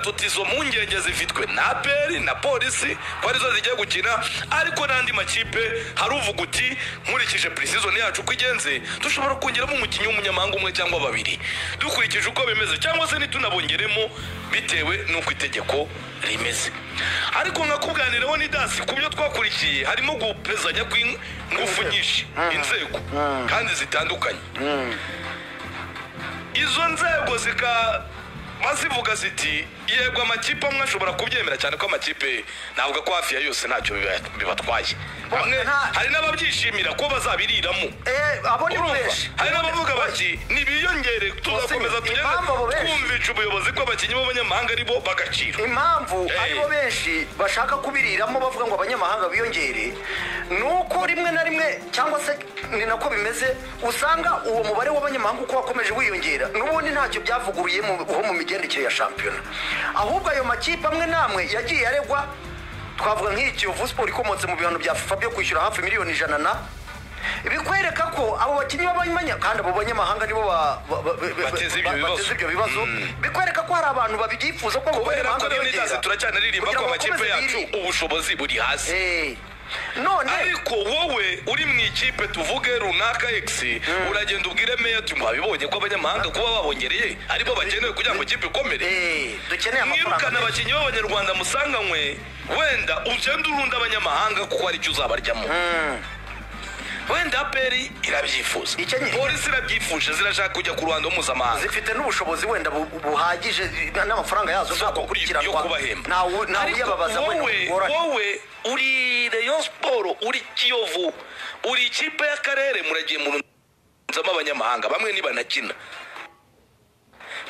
tuti izo mpungenge zifitwe na aperi na polisi ko arizo zijya gukina ariko n'andi makipe hari uvuga uti nkurikije purisizoni yacu uko igenze dushobora kongeramo umukinnyi w'umunyamahanga umwe cyangwa babiri dukurikije uko bimeze cyangwa se ntitunabongeremo bitewe n'uko itegeko rimeze ariko nkakubwanireho ni dasi ku byo twakurikiye harimo gupezanya kw'ingufu nyinshi inzego kandi zitandukanye izo nzego zikaba zivuga ziti yego amakipe amwe ashobora kubyemera cyane ko amakipe ntabwo ko hafi ya yose ntacyo biba- bibatwaye bamwe nta- hari n'ababyishimira ko bazabiriramo Eh, abo ni Urumva? benshi hari n'abavuga bati nibiyongere tuzakomeza Bose, tugende impamvu abo benshi. twumvisha ubuyobozi bw'abakinnyi b'abanyamahanga ari bo bagaciro impamvu Eh. aribo benshi bashaka kubiriramo bavuga ngo abanyamahanga biyongere ni uko rimwe na rimwe cyangwa se ni nako bimeze usanga uwo mubare w'abanyamahanga uko wakomeje wiyongera n'ubundi ntacyo byavuguruye mu- ho mu migendekere ya shampiyona ahubwo ayo makipe amwe n'amwe yagiye aregwa twavuga nk'iyi kiyovu siporo ikomotse mu bihano bya fifa byo kwishyura hafi miliyoni ijana na bikwereka ko abo bakinnyi b'abanyamahanga kandi abo banyamahanga nibo ba- ba- ba- ba- Bateza ibyo ba- bibazo. bateza ibyo bibazo bikwereka ko hari abantu babyifuza ko kubera ko rero n'idazi turacyanaririmba ko amakipe yacu yacu ubushobozi buri hasi none ariko wowe uri mu ikipe tuvuge runaka egisi uragenda ubwire meya ati mwabibonye ko abanyamahanga kuba babongereye aribo bakenewe kugira ngo ikipe ikomere eh, dukeneye mwirukane amafaranga menshi. abakinnyi b'abanyarwanda musanganywe wenda ugenda urunda abanyamahanga kuko hari icyo uzabaryamo wenda aperi irabyifuza Icyo nyine- polisi irabyifuje zirashaka kujya ku ruhando mpuzamahanga zifite n'ubushobozi wenda bu- buhagije n'amafaranga yazo ashobora yo gukurikiranwa kubahemba Ntawu- Ariko ntawuyabaza wowe wenda wowe uri rayon siporo uri kiyovu uri ikipe y'akarere muragiye mu runzamo abanyamahanga bamwe ntibanakina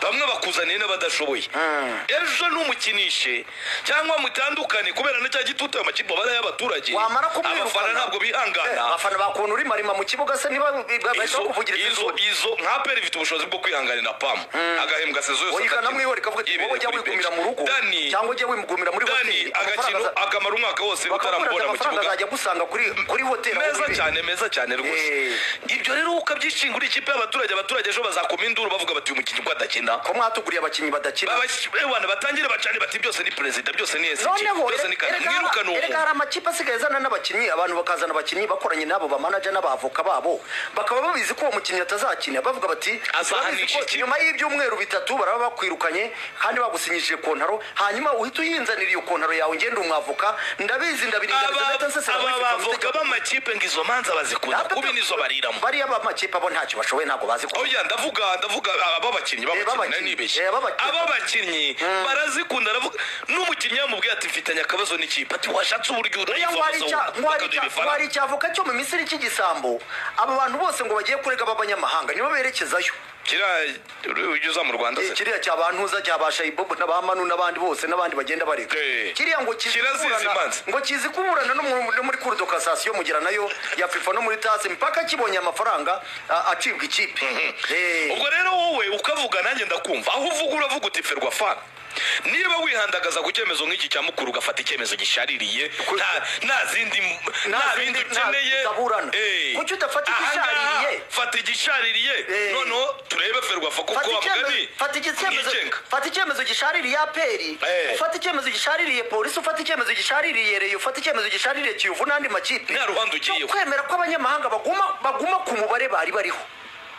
bamwe bakuzaniye n'abadashoboye Mm. ejo numukinishe cyangwa mutandukane kubera na cya gitutu ayo makipe abara y'abaturage wamara kumwirukana abafana ntabwo Eh, bihangana abafana bakuntu uri marima mu kibuga se niba bahita izo bakuvugira izo izo nka peri ifite ubushobozi bwo kwihanganira pamu agahembwa sezo yose oyigana akakina. mwihore kavuga ati Yibereye wowe ujya kuri wigumira bench. mu rugo Dani- cyangwa ujya wigumira muri dani hoteli amafaranga agakino aza- akamara umwaka wose bakamuhereza utaramubona mu amafaranga kibuga azajya agusanga kuri kuri hoteli aho meza wibereye. cyane meza cyane rwose Eh. ibyo rero ukabyishinga uri ikipe y'abaturage abaturage ejo bazakoma induru bavuga bati uyu mukinnyi uko adakina ko mwatuguriye abakinnyi badakina abana batangire bacane bati byose ni perezida byose ni esiti noneho byose ni kandi erega- mwirukane uwo erega hari amakipe asigaye azana n'abakinnyi abantu bakazana abakinnyi bakoranye n'abo bamanaja n'abavoka babo bakaba babizi ko uwo mukinnyi atazakina bavuga bati Azahanisha "Turabizi ko ikipe." nyuma y'ibyumweru bitatu baraba bakwirukanye kandi bagusinyishije kontaro hanyuma uhita uyinzanira iyo kontaro yawe ngenda umwavoka ndabizi ndabiringaniza aba bavoka b'amakipe ngo izo manza bazikunda kubi nizo bariramo bariya b'amakipe bo ntacyo bashoboye ntabwo bazi ko oya ndavuga ndavuga ababakinnyi babakinnyi nari b'abakinnyi. nibeshye Eh, b'abakinnyi. ababakinnyi barazikunda aravuga n'umukinnyi yamubwiye ati mfitanye akabazo n'ikipe ati washatse uburyo Oya, ngo hari icya- ngo hari icya- ngo hari urayisohoza icyavoka cyo mu misiri cy'igisambo aba bantu bose ngo bagiye kurega b'abanyamahanga nibo berekezayo kiriya ujya uza mu rwanda se kiriya cya bantuza cya ba shayibobo na ba manu n'abandi bose n'abandi bagenda bareka Eh. kiriya ngo kizi Kirazizi kuburana- imanza. ngo kizi kuburana no mu- no muri kuri dokasasiyo mugira nayo ya fifa no muri tasi mpaka kibonye amafaranga a- acibwa ikipe Eh. ubwo rero wowe ukavuga nanjye ndakumva aho uvuga uravuga uti ferwa fana niba wihandagaza ku cyemezo nk'iki cya mukuru ugafata icyemezo gishaririye nta- nta zindi Nta nta zindi- bindi nta ukeneye utaburana. Eh. Kuki udafata Ahangaha, igishaririye? fata igishaririye Eh. noneho turebe ferwa fa kuko Fata wa icyemezo- mugani fata icyemezo- mwigenga fata icyemezo gishaririye aperi Eh. ufata icyemezo gishaririye polisi ufata icyemezo gishaririye reyo ufata icyemezo gishaririye kiyovu n'andi makipe Nta ruhande ugiyeho. Cyo kwemera ko abanyamahanga baguma baguma ku mubare bari bariho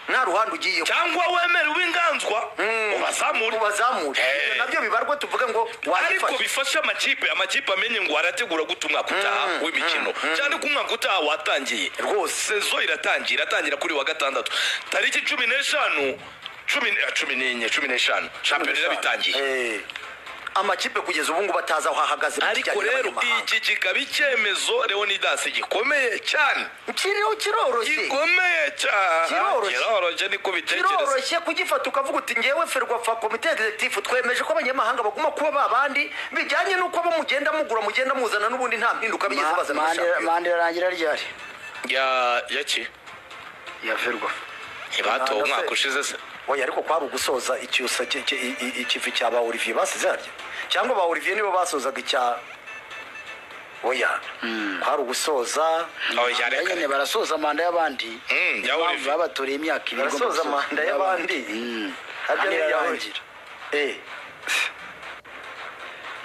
nta ruhande ugiyeho cyangwa wemere uw'inganzwa ubazamure ubazamure Eh. Ibyo nabyo bibarwe tuvuge ngo ariko wabifashe bifasha amakipe amakipe amenye ngo arategura guta umwaka utaha w'imikino cyane ko umwaka utaha watangiye Rwose. sezo iratangiye iratangira kuri wa gatandatu tariki cumi n'eshanu cumi eh, cumi n'enye cumi n'eshanu shampiyona irabitangiye Eh. amakipe kugeza ubu ngubu atazi aho ahagaze mu ariko kijyanye rero n'abanyamahanga. iki kikaba icyemezo leonidas gikomeye cyane kiriho kiroroshye gikomeye cyane Kiroroshye. kiroroshye niko bitekereza biroroshye kugifata ukavuga uti ngewe ferwafa komite egizegitifu twemeje ko abanyamahanga baguma kuba ba bandi bijyanye n'uko abo mugenda mugura mugenda muzana n'ubundi nta mpinduka bigeze bazana muri shampiyona manda irarangira ryari ya yaki ya ferwafa ntibatowe Ntabwo umwaka se- ushize se oya ariko kwari ugusoza icyusa cye- cye- i- i- ikivi cya ba olivier basize harya cyangwa ba olivier nibo basozaga icya oya kwari ugusoza oya Manda reka nyine reka barasoza manda y'abandi Mm, ya Impamvu Olivier. babatoreye imyaka ibiri igomba barasoza gusoza manda y'abandi. y'abandi Mm. harya Manda n'iyawe irarangira. Eh.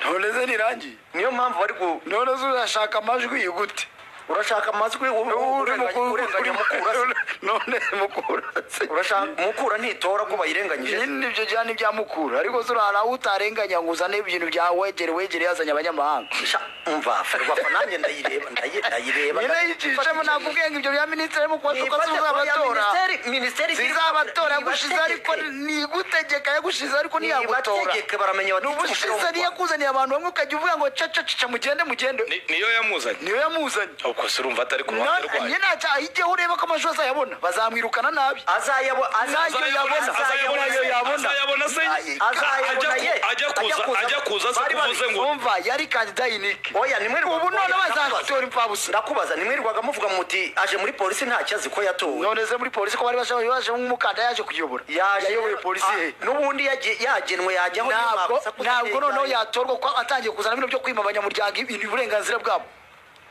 ntoneze rirangiye niyo mpamvu bari gu none se urashaka amajwi gute urashaka amajwi wowe urenganya- urenganya mukura se. none mukura se urashaka mukura ntitora ko bayirenganyije se. nyine ibyo byana ibya mukura ariko se urara aho utarenganya ngo uzane ibintu bya wegere wegere yazanye abanyamahanga Sha, umva ferwafa nanjye ndayireba ndayi- ndayireba nyine yicishemo nakubwiye ngo ibyo bya minisitiri mukubonye ko Nifate oya, azabatora minisiteri- minisiteri zizabatora nibategeke. yagushize ariko nigutegeka yagushize ariko ntiyagutora nibategeke baramenya ni bati ubushize niyakuzaniye abantu bamwe ukajya uvuga ngo cacacica mugende mugende Ni- niyo yamuzanye niyo yamuzanye ubwo se urumva atari ku ruhande rwayo nyine ntacyo ahijyeho urebe ko amashuri azayabona bazamwirukana nabi azayabo- azayabo- yabona, azayabona azayo yabona. azayabona se Ay, azayabona Ajya ku- ye. ajya kuza Ajya kuza. ajya kuza se Bari babi- kuvuze ngo wumva yari kandida yinike Oya, nimwe ubu none bazatora imfabusa ndakubaza nimwirirwaga muvuga muti aje muri polisi ntacyo azi ko yatowe none se muri polisi ko bari bashaka baje nk'umukandida yaje kuyobora yayoboye polisi he Ah, n'ubundi yagiye- yagenwe yajyaho niyo ntabwo makosa ntabwo kuzarenga- noneho yatorwa ko atangiye kuzana bino byo kwima abanyamuryango ibintu uburenganzira bwabo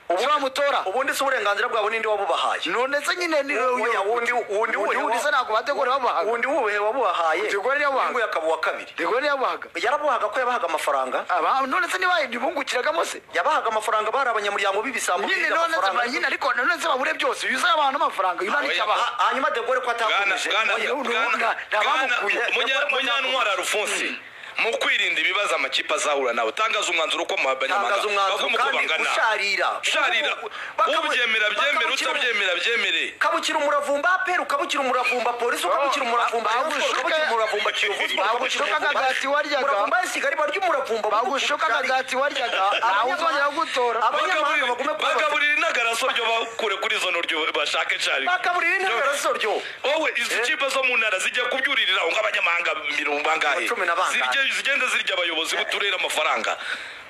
ubu bamutora ubundi si uburenganzira bwabo ninde wabubahaye none se nyine ni Oya, wundi- wundi wuhe wundi se ntabwo bategura bamuhaga wundi wuhe wabubahaye Tegura niyo wabuhaga. Uyu nguyu akaba uwa kabiri tegura yamuhaga yarabuhaga ko yabahaga amafaranga Aba- none se ntibahindi bungukiragamo se yabahaga amafaranga bari abanyamuryango b'ibisambo nyine birinda none se amafaranga. nyine ariko none se babure byose uyu uzaba abantu amafaranga uyu ntacyo abaha Ha- hanyuma de Gaulle ko Bwana- atakomeje Bwana- Oya, ubu Bwana- nta- nta Bwana- bamukuye. Munya- munyantwara rufunsi mu kwirinda ibibazo amakipe azahura nawe tangaza umwanzuro ko tangaza umwanzuro kandi usharira usharira Bakamu- ubyemera byemere bakamukira- utabyemera byemere kabukira umuravumba apera ukabukira umuravumba polisi ukabukira umuravumba Ba- Rayon Sports, bagushuka- ukabukira umuravumba kiyovu Sport, bagushuka ukabukira umuravumba- agati waryaga. umuravumba w'isiga riba ry'umuravumba bagushuka agati waryaga nawe uzongera kugutora abanyamahanga bagume kuba bafite- bagaburira intagaraso ryo bakure kuri izo noryo bashake cari bakaburira intagaraso ryo wowe izi kipe zo mu ntara zijya kubyuririra nk'abanyamahanga mirongo bangahe Cumi na bangahe. Zirye- zigenda zirya abayobozi b'uturere amafaranga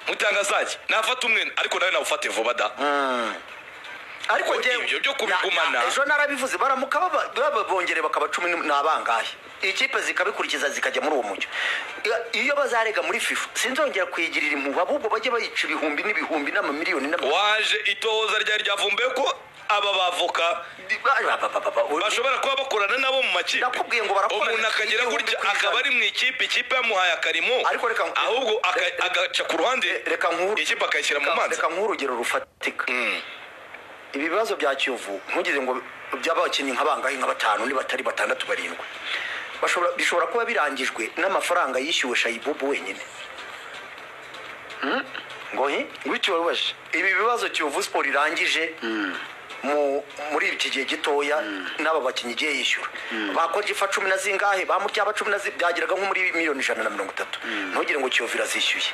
mutanga zaki nafata umwe ariko nawe nawufate vuba da ariko Ibyo njyewe- byo kubigumana. Na- na- ejo narabivuze baramuka baba- baba- bongere bakaba cumi n- ni abangahe ikipe zikabikurikiza zikajya muri uwo mucyo Iyo- iyo bazarega muri fifa sinzongera kuyigirira impuhwe ahubwo bajye bayica ibihumbi n'ibihumbi n'amamiliyoni n'ama- waje itohoza ryari ryavumbuye ko aba bavoka Ba- ba- ba- ba- ba- bashobora kuba bakorana nabo mu makipe Nakubwiye ngo barakorana umuntu akagera igihumbi gutya ku ijana. akaba ari mu ikipe ikipe yamuhaye akarimo Ariko reka nkubwire- ahubwo aka- re- re- agaca ku ruhande reka nkuru ikipe akayishyira mu mazi reka nk'urugero rufatika ibibazo bya kiyovu ntugeze ngo by'abakinnyi nka bangahe nka batanu ni batari batandatu barindwi Bashobora- bishobora kuba birangijwe n'amafaranga yishyuwe shayibubu wenyine ngo hi wiciwe rubashe ibi bibazo kiyovu siporo irangije mu muri iki gihe gitoya n'aba bakinnyi igiye yishyura bakora ifa cumi na zingahe bamuryaba cumi na zi byageraga nko muri miliyoni ijana na mirongo itatu ntugire ngo kiyovu irazishyuye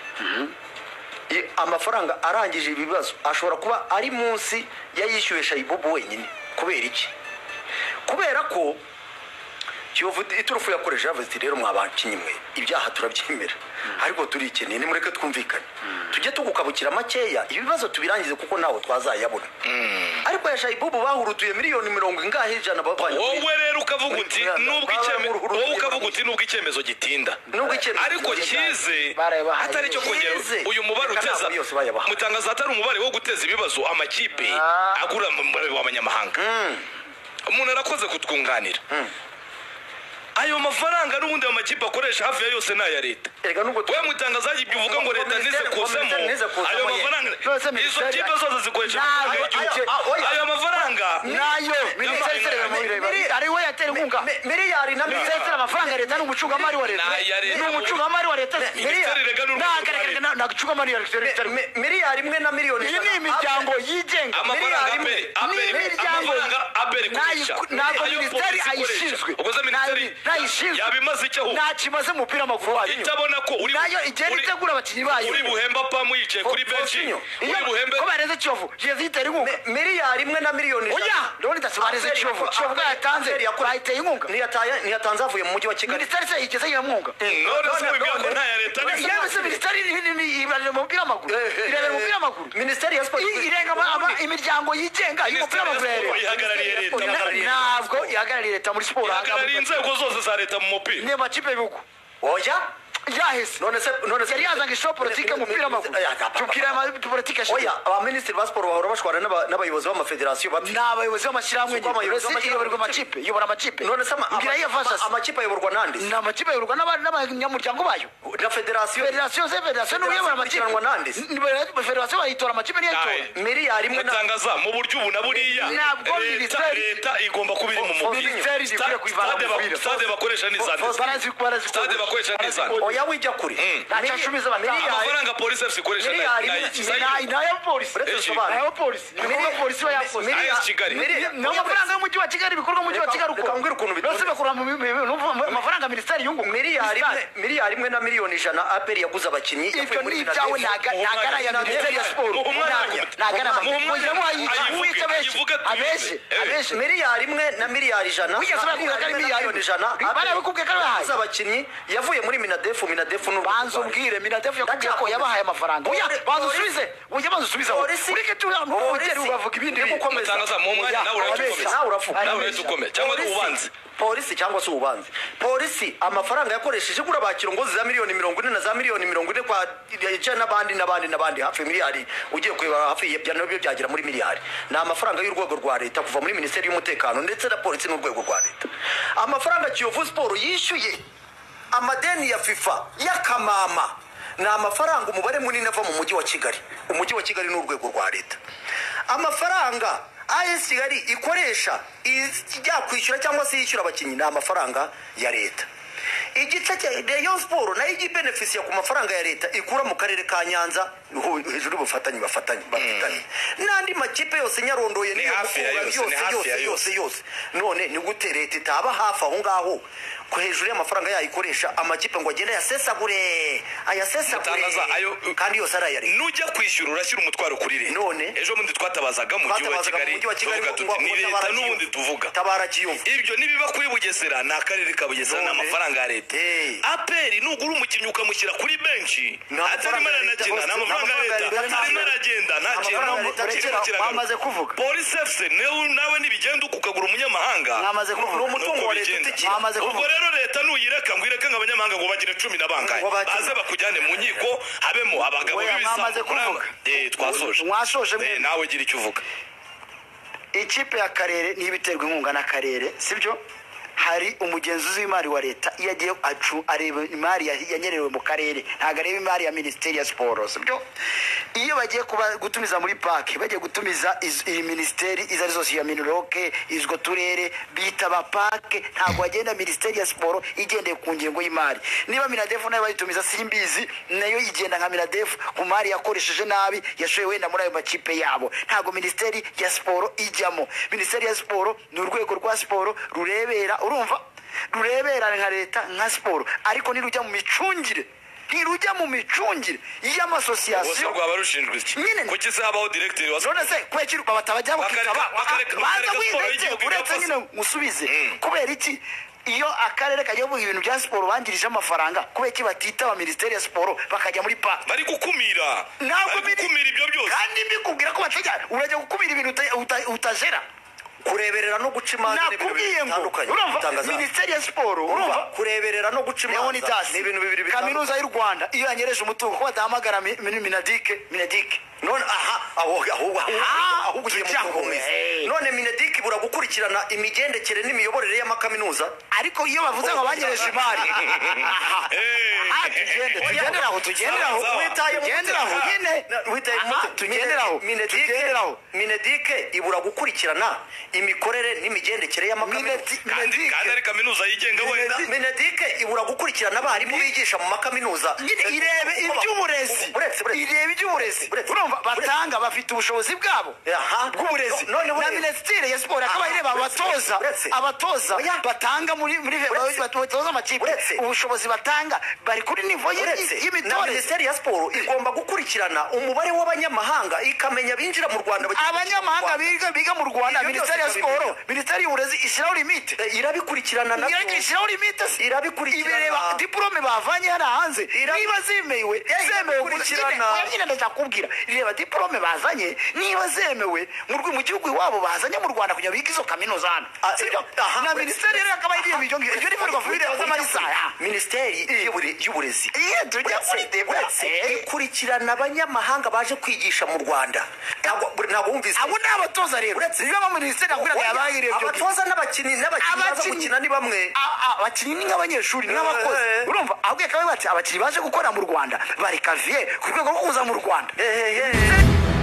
I- amafaranga arangije ibi bibazo ashobora kuba ari munsi yayishyuwe shayibubu wenyine kubera iki kubera ko kiyovu iturufu yakoresheje yavuze iti rero mwa bakinnyi mwe ibyaha turabyemera ariko turikeneye nimureke twumvikane tujye tugukabukira makeya ibi bibazo tubirangize kuko nawe twazayabona ariko ya shayibubu bahurutuye miliyoni mirongo ingahe ijana bavanye muri- wowe rero ukavuga uti Muri- nubwo Bara- icyemezo Bara- wowe ukavuga uti nubwo icyemezo gitinda Nubwo icyemezo ariko gitinda. kize Barayabahaye. atari cyo kongera Kize. uyu mubare Reka uteza ntabwo yose bayabahaye. mutangaza atari umubare wo guteza ibibazo amakipe Ah. agura mu mubare w'abanyamahanga umuntu arakoze kutwunganira ayo mafaranga n'ubundi ayo makipe akoresha hafi ya yose ni aya leta erega nubwo tu- we mutangaza ibyo uvuga ngo leta nize Minisiteri- kuzamo Minisiteri nize kuzamo, ayo ye. mafaranga Nonese izo Minisiteri- kipe zose zikoresha Nayo- amafaranga y'igihugu ayo- ayo- ayo mafaranga nayo minisiteri iserera mu bireba ari we yatera inkunga Mi- miliyari na minisiteri miliyari amafaranga ya leta ni umucungamari wa leta Ni iya leta. ni umucungamari wa leta Minisiteri rega ni urwego rwa leta. nta mucungamari wa leta Mi- mi- miliyari imwe na miliyoni iyi ni ijana. imiryango yigenga amafaranga miliyari abere imwe. abere Imiryango amafaranga abere nayo- kurisha ntabwo minisiteri ayishinzwe ukoze Nayo- minisiteri nayishinzwe yabimaze icyo aho ntacyo imaze mu mupira w'amaguru wayo itabona ko uri nayo igenda uri- itegura abakinnyi bayo uri buhemba pamu yicaye kuri Fo- benshi Fosinyo. uri buhembe ko bareze kiyovu yeze yitera inkunga Mi- miliyari imwe na miliyoni ijana. oya ndabona idasi bareze Aperi- kiyovu kiyovu Aperi- yatanze Aperi yakoze- bayiteye inkunga Ntiyataye- ntiyatanze avuye mu mujyi wa kigali minisiteri se igeze yamwunga none se wibwira ko nta ya leta ni- yewe se minisiteri ibarira mu mupira w'amaguru irebera umupira w'amaguru minisiteri ya siporo I- irenga ama- ama- imiryango yigenga y'umupira Minisiteri ya w'amaguru ya Siporo leta ihagarariye leta Na- ntabwo ihagarariye leta muri siporo ihagarariye ahagara- inzego zose za leta mu mupira ni amakipe y'ibihugu oya yahise none se none se yari yazanga ishusho politike mu mupira w'amaguru umupira w'amaguru politike oya abaminisitiri ba siporo bahora bashwana n'aba- n'abayobozi b'amafederasiyo bati ni abayobozi b'amashyirahamwe Suko abayobozi Uretse b'amashyirahamwe. iyoborwa amakipe iyobora amakipe none se ama- mbwira iyo ama- vasa amakipe ayoborwa nande se? ni amakipe ayoborwa n'aba- n'abanyamuryango bayo na federasiyo federasiyo se federasiyo niwe uyobora amakipe ikurikiranwa n'andi se? Ni- ni- federasiyo bayitora amakipe niyo ayitora Aye. miliyari imwe na mwatangaza mu buryo ubu na buriya leta Ntabwo minisiteri- leta igomba kuba iri mu Fo- mubiri minisiteri Sta- zikwiye kuyivana stade mu ba- mupira. stade bakoresha ni zande Fo- barazi barazi Stade bakoresha neza. oya wijya kure Mm. Nta cyo ashubiza batanga. miliyari amafaranga polisi fc ikoresha na- miliyari na imwe- iki? Sayo. miliyari- Ni ay'abapolisi Uretse bisobanura. ay'abapolisi ibikorwa polisi iba yakoze Miri- Ayas Kigali. ni amafaranga y'umujyi wa kigali ibikorwa mu mujyi wa Reka- kigali reka mbwire ukuntu bitonze. bose bakura mu mi- mi- mi- numva mu- amafaranga minisiteri yungu miliyari imwe miliyari imwe na miliyoni ijana aperi yaguze abakinnyi ibyo yavuye muri ni Minadef. ibyawe ntaga- ntagara ya minisiteri ya siporo Mu umwanya Ntaga- ntagara Mu umwanya mwongeraho ayivuge ayivuge, uwitse abenshi ayivuge ati- abenshi Eh. abenshi miliyari imwe na miliyari ijana na Wigeze bakubwira ko ari miliyari imwe na miliyoni miliyari imwe? ijana Bari APR bakubwiye ko ari bahaye? yaguze abakinnyi yavuye muri minadefu minadefu ni banza umbwire minadefu yakubwiye ko yabahaye amafaranga oya banza usubize oya banza usubize aho Polisi- ureke turahantu uvugere Polisi- ubavuga ibindi Uri bintu gukomeza. Mutangaza, mu mwanya nawe urahita Ababeshya, ukomeza. nawe uravuga. Nawe urahita ukomeza, cyangwa ari Polisi- ubanze. polisi cyangwa se ububanza polisi amafaranga yakoresheje igura bakirongozi za miliyoni mirongo ine na za miliyoni mirongo ine kwa yicaye n'abandi n'abandi n'abandi hafi miliyari ugiye kureba hafi ya nabyo byagera muri miliyari ni amafaranga y'urwego rwa leta kuva muri minisiteri y'umutekano ndetse na polisi n'urwego rwa leta amafaranga kiyovu siporo yishyuye amadeni ya fifa y'akamama ni amafaranga umubare munini ava mu mujyi wa kigali umujyi wa kigali ni urwego rwa leta amafaranga as kigali ikoresha ijya kwishyura cyangwa se yishyura abakinnyi ni amafaranga ya leta igice cya rayon siporo nayo igibenefisiya ku mafaranga ya leta ikura mu karere ka nyanza hu- hejuru y'ubufatanye bafatanye bafitanye n'andi makipe yose nyarondoye Ni hafi ya Mukura, yose, ni hafi ya yose. yose yose none ni gute leta itaba hafi aho ngaho ko hejuru y'amafaranga yayo ikoresha amakipe ngo agende ayasesagure ayasesagure Mutangaza, ayo- kandi yose ari aya leta nujya kwishyura urashyira umutwaro kuri leta None? ejo bundi twatabazaga mu mujyi wa Twatabazaga kigali mu mujyi wa tuvuga Kigali ngo- tuti ngo ni leta tabara n'ubundi Kiyovu." tuvuga tabara kiyovu ibyo nibiba kuri bugesera ni akarere ka bugesera ni None? amafaranga ya leta Eh. aperi nugura umukinnyi ukamushyira kuri benshi Ni amafaranga atarimo ya leta, aranagenda ni bose- ni amafaranga ya amafaranga ya leta leta. atarimo aragenda nta Ni kintu amafaranga ya leta, kirimo rekera, kiragana. mwamaze kuvuga. polisi fc niwe- nawe nibigenda ukagura umunyamahanga Mwamaze kuvuga. ni Ni umutungo uko wa leta bigenda. utikira Mwamaze ubwo kuvuga. rero leta nuyireka ngo ireke ngo abanyamahanga ngo bagire cumi na bangahe Ngo bakire. baze bakujyane mu nkiko habemo abagabo Oya, mwamaze b'ibisambu kuvuga. Eh, twasoje Mwashoje mwe. Eh, nawe gira icyo uvuga ikipe y'akarere niba iterwa inkunga n'akarere sibyo hari umugenzuzi w'imari wa leta iyo agiye acu areba imari ya- yanyerewe mu karere ntabwo areba imari ya minisiteri ya siporo sibyo iyo bagiye kuba gutumiza muri pake bagiye gutumiza iz- iyi minisiteri izo ari zose iya miniroke izwo turere bita ba pake ntabwo bagenda minisiteri ya siporo igendeye ku ngingo y'imari niba minadefu nayo bayitumiza simbizi nayo igenda nka minadefu ku mari yakoresheje nabi yashoye wenda muri ayo makipe yabo ntabwo minisiteri ya siporo ijyamo minisiteri ya siporo ni urwego rwa siporo rurebera urumva rurebera nka leta nka siporo ariko ntirujya mu micungire ntirujya mu micungire bose y'amasosiyasiyo rwaba rushinjwe iki Nyine. kuki se habaho directeur wa none se kwekiri babatabajya Bakareka- gukitaba bakareka- banza bakareka siporo wireke y'igihugu igapfa uretse se. nyine musubize Mm. kubera iki iyo akarere kajya bavuga ibintu bya siporo bangirije amafaranga kubera iki batitaba minisiteri ya siporo bakajya muri pake bari gukumira ntabwo bari gukumira ibyo byose kandi mbikubwira ko batajya urajya gukumira ibintu uta- uta- utajera kureberera no guca imanza ni ibintu bibiri nakubwiye ngo bitandukanye urumva Mutangaza. minisiteri ya siporo Urumva, urumva kureberera no guca imanza leonidas ni ibintu bibiri bitandukanye kaminuza y'u rwanda iyo yanyereje umutungo ko badahamagara mi- mi- minadike minadike none aha aho ahubwo Ah, ahubwo ugiye mu tujya ngo, kuruhumiza eh. none minediki ibura gukurikirana imigendekere n'imiyoborere y'amakaminuza ariko iyo bavuze ngo banyereje imari aha tugende tugendere aho tugendere aho Sawa, sawa. witaye tugendere aho nyine Aha, tugendere aho tugendere aho minedike ibura gukurikirana imikorere n'imigendekere y'amakaminuza Minedi- kandi Minedic. kandi ari kaminuza yigenga wenda minedike ibura gukurikirana abarimu bigisha mu makaminuza nyine irebe iby'uburezi Buretse, buretse. irebe iby'uburezi Buretse. urumva batanga bafite ubushobozi bwabo Aha. bw'uburezi No- none na buretse. minisitiri ya siporo akaba Aha, ireba buretse, abatoza buretse. abatoza Oya. batanga muri muri Buretse. batoza amakipe Buretse. ubushobozi batanga bari kuri nivo y- uretse y- na y'imitoreze minisiteri ya siporo igomba gukurikirana umubare w'abanyamahanga ikamenya abinjira mu rwanda bagiye mu Rwanda. abanyamahanga biga biga mu rwanda Ibyo byose minisiteri ya siporo ikabimenya. minisiteri y'uburezi ishyiraho limite Eh, irabikurikirana nabyo. irashyiraho limite se Irabikurikirana. ibireba diporome bavanye hano hanze Irabi- niba zemewe Eh, zemewe irabikurikirana. nyine ndakubwira reba diporome bazanye niba zemewe mu rwe- mu gihugu iwabo bazanye mu rwanda kugira ngo bige izo kaminuza hano Ah, sibyo aha, na we- minisiteri rero yakabaye igiye ibyo ngibyo ibyo ni muri guverinoma y'amarisa minisiteri y'ubure- y'uburezi iyo tujya kuri Uretse- uretse diporome ikurikirana abanyamahanga baje kwigisha mu rwanda Ntabwo- ntabwo wumvise abo ni abatoza rero Uretse- niba abaminisiteri yakwiraga yabahereye ibyo ngibyo abatoza n'abakinnyi n'abakinnyi baza Abakinnyi- gukina ni bamwe A- a- abakinnyi ni nk'abanyeshuri n'abakozi Eh, eh. urumva ahubwo yakabaye bati abakinnyi baje gukorera mu rwanda barekaviye ku rwego rwo kuza mu rwanda Ehehe.